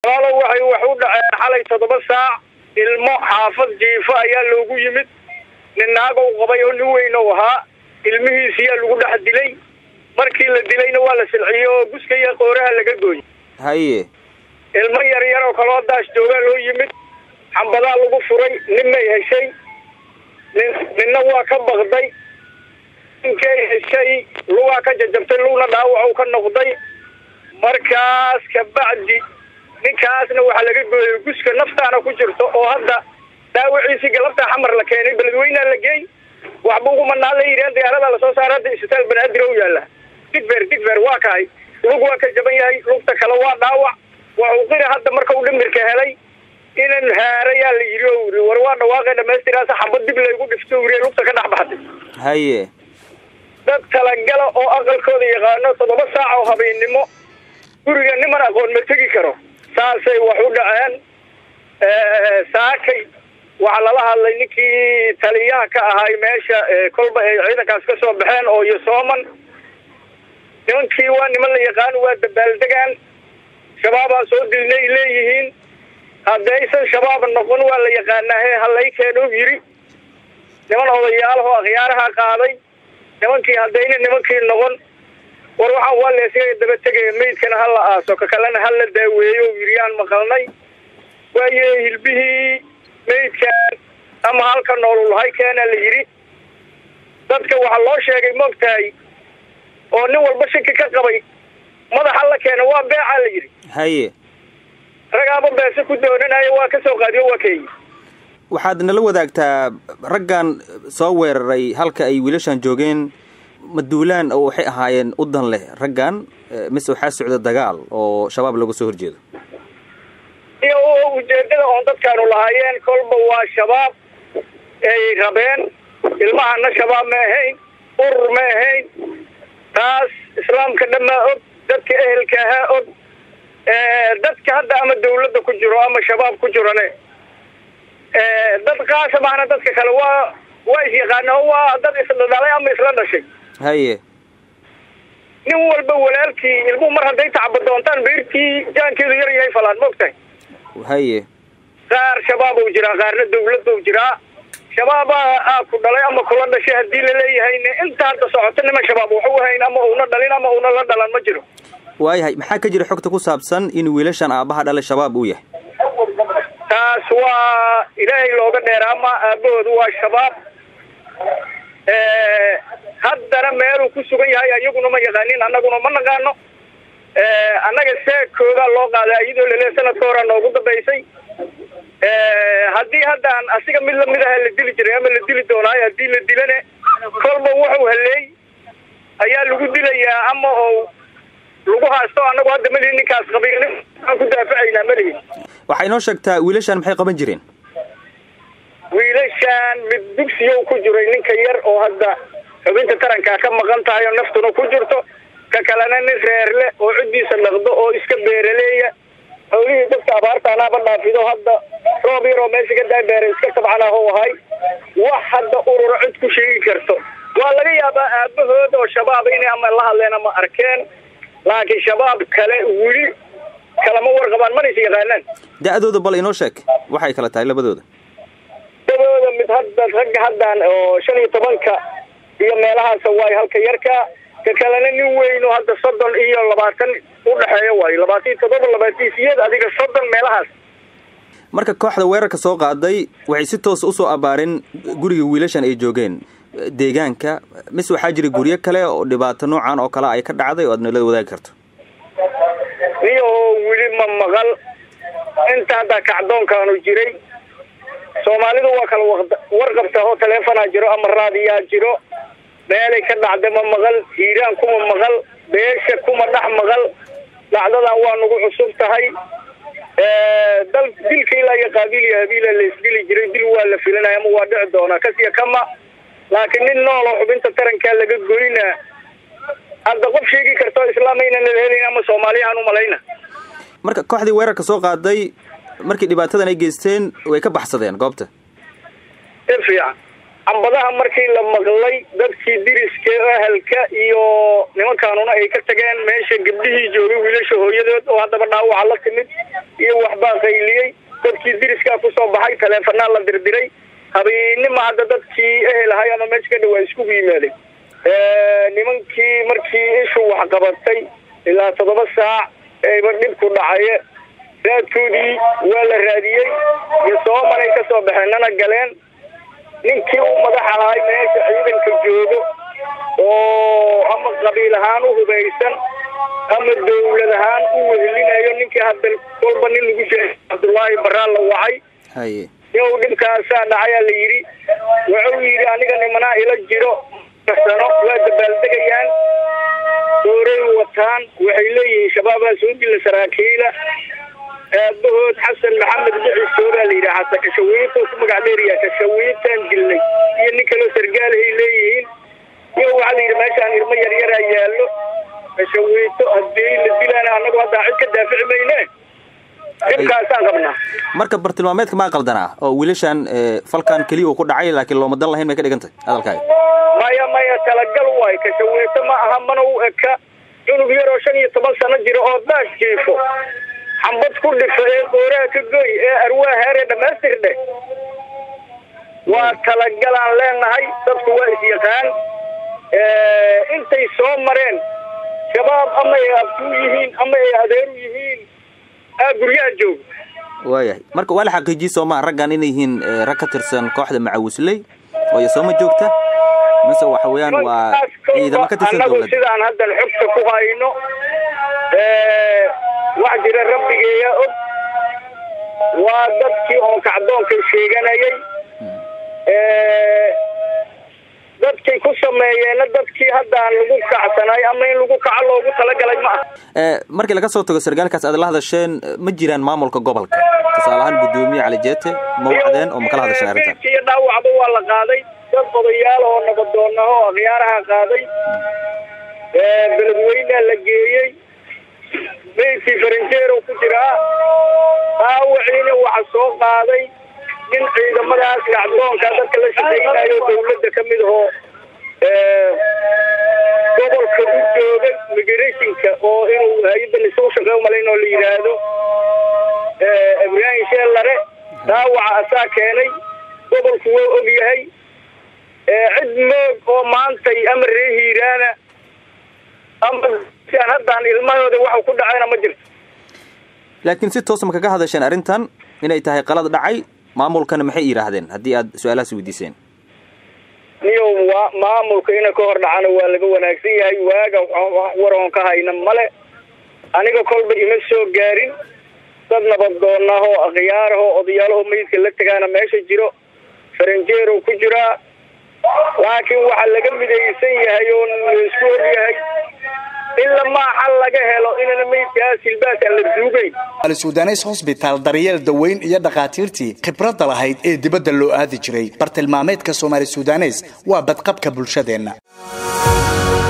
walaalo waxay wax u dhaceen xalay toddoba saac ilmo xaafad jiifo ayaa loogu yimid nin naagow qabay oo nin weyn ou ahaa ilmihiisiyaa lagu dhex dilay markii la dilayna waa la silciyey oo guska iyo qooraha laga gooyey haye ilmo yar yar oo kaloo daas joogaa loo yimid xambadaa lagu furay nin may heshay nin ninna waa ka bakday ninkay heshay lugaa ka jajabtay lugna dhaawac ka noqday markaas kabacdi ninkaasna waxaa laga gooyay guska naftaana ku jirto oo hadda dhaawaciisii galabtaa xamar la keenay beledweynaa la geey waxba ugumanaa la yidhaheen diyaaradaa lasoo saara hadda isbitaal banaadir o yaalla digfer digfer waa kahay lug waa ka jaban yahay lugta kale waa dhaawac waxuu qiri hadda marka uu dhimirka helay inan haarayaa la yidhi o iri war waa dhawaaqay dhamaystiraasa xabad dib laygu dhifto iri lugta ka dhex baxday haye dad talagala oo aqalkooda yaqaano toddoba saac oo habeennimo guriga niman aqoon ma tegi karo saasay wax u dhaceen saakay waxaa lala hadlay ninkii taliyaha ka ahay meesha kolba ay ciidankaas ka soo baxeen oo iyo sooman nimankii waa niman la yaqaano waa dabaaldegaan shabaabaa soo dilnay leeyihiin haddaysan shabaab noqon waa la yaqaanaa he halay keeno yiri niman odayaalahoo akhyaaraha qaaday nimankii haddayna nimankii noqon war waxaan waa leesaga daba tegaya maydkana ha la aaso ka kalena ha la daaweeyo yiriyaan maqalnay waaye hilbihii maydkan ama halka noolulahay keena la yidhi dadka waxaa loo sheegay moogtahay oo nin walba shaki ka qabay madaxa la keena waa beecaa la yidhi haye ragaaba beese ku doonanayo waa ka soo qaadiyo waa keeyi waxaad nala wadaagtaa raggan soo weeraray halka ay wiilashan joogeen maduulaan oo waxay ahaayeen u dan leh raggan mise waxaa socda dagaal oo shabaab looga soo horjeedo iyo ujeedada oon dadkaanu lahaayeen kolba waa shabaab ay rabeen ilmahana shabaab ma ahayn urur ma ahayn taas islaamka dhammaa og dadka ehelka ahaa og dadka hadda ama dawladda ku jiro ama shabaab ku jirane dad qaasa maahna dadka kale waa waa isyaqaana o waa dad isdhalay ama isla dhashay haye nin walba walaalkii ilmuhu mar hadday tacba doontaan beertii jaankeedu yar yahay falaan maogtahay haye qaar shabaab ou jiraa qaarna dawlad ou jiraa shabaaba aa ku dhalay ama kula dhashay haddii laleeyahayne inta hadda socoto niman shabaab waxu hayn ama una dhalin ama una la dhalan ma jiro waayahay maxaa ka jira xogta ku saabsan in wiilashan aabbaha dhalay shabaab uu yahay taas waa ilaahay looga dheeraama aabahoodu waa shabaab haddana meeluu ku sugan yahay ayaguna ma yaqaanin annaguna ma naqaano annaga seekoodaa loo qaadaa iyadoo lale sanadka horaa noogu dambaysay haddii haddaan asiga mid lamid aha la dili jiray ama la dili doonaayo haddii la dilane kolba wuxuu haleey ayaa lagu dilayaa ama oo lagu haasto annagu hadda malihin ninkaas qabay aan ku daafacaynaa malihin waxaa inoo sheegtaa wiilashan maxay qaban jireen wiilashan mid dugsiyow ku jiray ninka yar oo hadda xubinta tarankaa ka maqan tahay oo naftuna ku jirto ka kalena nin reerle oo ciddiisa dhaqdo oo iska beeraleeya hawlihii dadka abaartaanaaba dhaafido hadda roob yar oo meesha ka daa beera iska tabcanah u ahay wax hadda ururo cid ku sheegi karto waa laga yaabaa aabahooda oo shabaab inay ama la hadleen ama arkeen laakiin shabaab kale weli kalama warqabaan mana is yaqaanaan da-dooda bal inoo sheeg waxay kala tahay labadooda dabooda mid hadda ragga haddan oo shan iyo tobanka iyo meelahaasa waayo halka yarka ka kalena nin weyno hadda soddon iyo labaatan udhexeeya waayo labaatan iyo toddoba labaatan siyeed adiga soddon meelahaas marka kooxda weerarka soo qaaday waxay si toosa usoo abaareen guriga wiilashan ay joogeen deegaanka mise waxaa jira guryo kale oo dhibaato noocan oo kale ay ka dhacday oo aad nala wadaagi karto niyahoo weli ma maqal inta hadda kacdoonkaanu jiray soomaalidu waa kala warqabta oo taleefonaa jiro ama raadiyaa jiro meelay ka dhacda ma maqal hiiraan kuma maqal beesha kuma dhex maqal dhacdadan waa nagu cusub tahay dal dilka ilaa iyo qaabiil iyo habiila la isdili jiray dil waa la filinaya ama waa dhici doonaa kasiya kama laakiin nin nooloo xubinta tarankaa laga goyna hadda qof sheegi karto islaamayna nala helin ama soomaaliyahaan umalayna marka kooxdii weerarka soo qaaday markii dhibaatadan ay geysteen way ka baxsadeen goobta si fiican xambadaha markii la maqlay dadkii diriska ahalka iyo nimankaanuna ay ka tageen meesha gabdhihii joogay wiilasha hooyadood oo haddaba dhaawaca la timid iyo waxbaa qayliyey dadkii diriskaa kusoo baxay taleefanaa la dirdiray habeennima hadda dadkii ehel ahay ama meesha ka dhawaa iskugu yimaaday nimankii markii ishu wax qabatay ilaa toddoba saac eeba dhibku dhacaye raadkoodii waa la raadiyey iyo soomanay ka soo baxeenana galeen ninkii uu madax ahaay meesha ciidanka joogo oo ama qabiil ahaan u hubaysan ama dawlad ahaan u wehelinayo ninkii hadda kolba nin lagu sheegay cabdullaahi baraan la wacay haye inuu dhibkaasaa dhacayaa la yidhi wuxuu yidhi aniga nimanaa ila jiro sano waa dabaaldegayaan dooray wataan waxay leeyihiin shabaabaa soo dila saraakiila aabahood xasan maxamed biciso baa la yidhi xasan kashawiito ku magac dheeriya kashawiitaan dilnay iyo nin kaloo sargaalahay leeyihiin iyo waxaa la yidhi meeshaan irmo yaryaraa yaallo kashawiito hadii la dilaana annagu haddaa cid ka daafici mayne dhibkaasaan qabnaa marka bartilmaameedka maa qaldanaa oo wiilashan falkan keliya uu ku dhacay laakiin looma dan lahayn bay ka dhigan tahay hadalkaaga maya maya talagal waay kashawiito ma aha mana u eka cunug yaroo shan iyo toban sano jira oo daas jiifo xambad ku dhifo ee qooraha ka goy ee arwaa heeree dhammaystirde waa talagalaan leenahay dadku waa isyaqaan intay soo mareen shabaab ama ay abtuu yihiin ama ay adeeru yihiin aa guryaha jooga waayahay marka waa la xaqiijiyey sooma raggan inay yihiin rag ka tirsan kooxda macawisley oo iyo sooma joogta mise waxa weeyaan waa ciidamo ka tirsan annagu dowladda sidaan haddan xogta ku hayno wax jira rabbigeeya og waa dadkii oon kacdoonka sheeganayay dadkay ku sameeyeenna dadkii haddaan lagu kacsanay ama in lagu kaco loogu talagalay ma ah markii laga soo tago sargaalkaas aad la hadasheen ma jiraan maamulka gobolka tusaale ahaan guddoomiye cali jeete ma wacdeen oo ma kala hadasheen arrintan meydkii iyo dhaawacba waa la qaaday dad odayaal oo nabadoonaho akhyaaraha qaaday beledweynea la geeyey meydkii faranjeerow ku jiraa dhaawaciina waxa soo qaaday nin ciidamadaas kacdoonka dadka la shaqaynayo dawladda ka mid ahoo gobolka u jooga migrationka oo inuu hay-adda lisugu shaqey umalayn oo la yidhaahdo ibraahim sheellare dhaawaca asaa keenay gobolku waa og yahay cid moog oo maantay ama ree hiiraana ama siaan haddaan ilmahooda waxu ku dhacayna ma jirto laakiin si toosa ma kaga hadasheen arrintan inay tahay qalad dhacay maamulkana maxay yidhaahdeen haddii aad su-aalahaas weydiiseen niyow waa maamulka ina ka hor dhacana waa laga wanaagsan yahay waaga waroon ka hayna male aniga kolba ima soo gaarin dad nabadoonahoo akhyaarahoo odayaalahoo meydka la tegaana meesha jiro faranjeerow ku jiraa laakiin waxaa laga midaysan yahay oo laisku og yahay in lamaa xal laga helo inana meydkaas hilbaas aan la duugayn sudanes hosbitaal daryeel daweyn iyo dhakhaatiirtii khibradda lahayd ee dibadda loo aadi jiray bartilmaameedka soomaali sudanes waa badqabka bulshadeenna